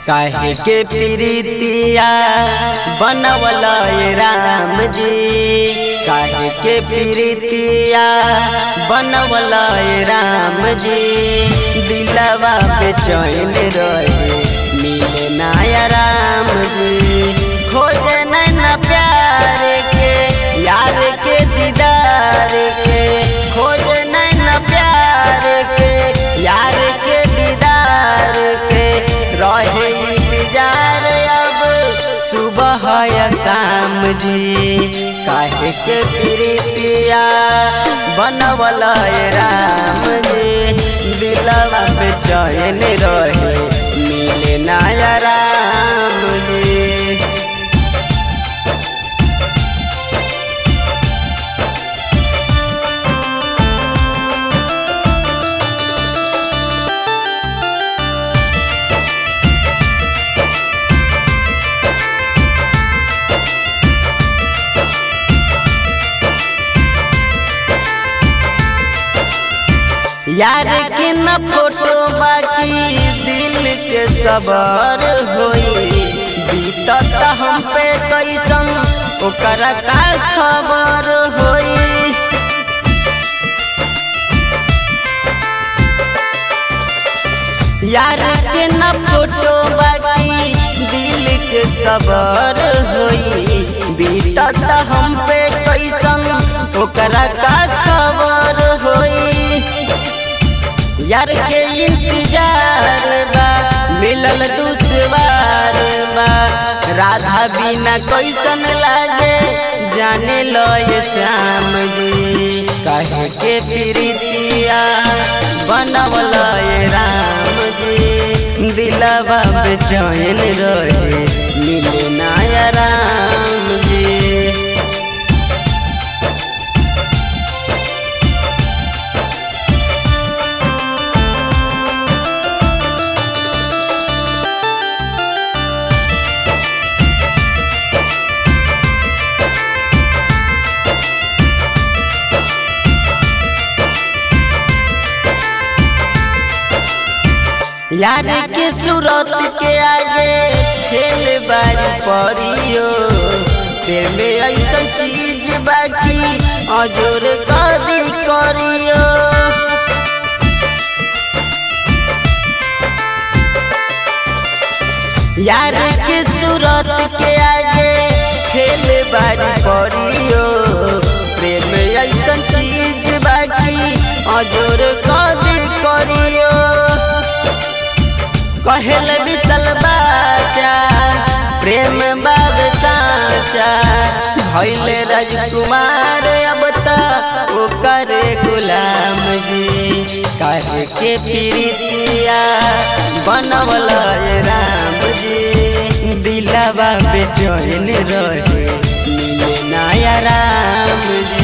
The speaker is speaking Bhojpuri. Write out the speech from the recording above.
काहे के प्रीतिया बनवल राम जी काहे के प्रीतिया बनवल राम जी दिलवा पे चैन रहे मिले नाया राम जी खोजे नैना प्यार के यार के दीदार के खोजे नैना प्यार के यार के दीदार के रहे इंतजार अब सुबह या शाम जी काहे के प्रीतिया बनवल राम जी दिलवा पे चैन रहे मिले नाया राम जी यार के न फोटो बाकी दिल के सबर होई बीतत हम पे कैसन ओकरा का खबर होई यार के न फोटो बाकी दिल के सबर होई बीतत हम पे कैसन ओकरा का खबर होई यार के इंतजार बा मिलल दुश्वार बा राधा बिना कैसन लागे जाने लो ये श्याम जी कहे के प्रीतिया बनवल ये राम जी दिलवा बेचैन रहे मिले नाया राम जी यार के सूरत के आगे खेल बारी पड़ियो तेरे में ऐसा चीज बाकी अजोर कदी करियो यार के सूरत के आगे खेल बारी पड़ियो प्रेम ऐसा चीज बाकी अजोर कदी करियो कहल बिसल बाचा प्रेम बाब साचा भैल राजकुमार अब तक ओकर गुलाम जी काहे के प्रीतिया बनवल राम जी दिलवा पे चैन रहे मिले नाया राम जी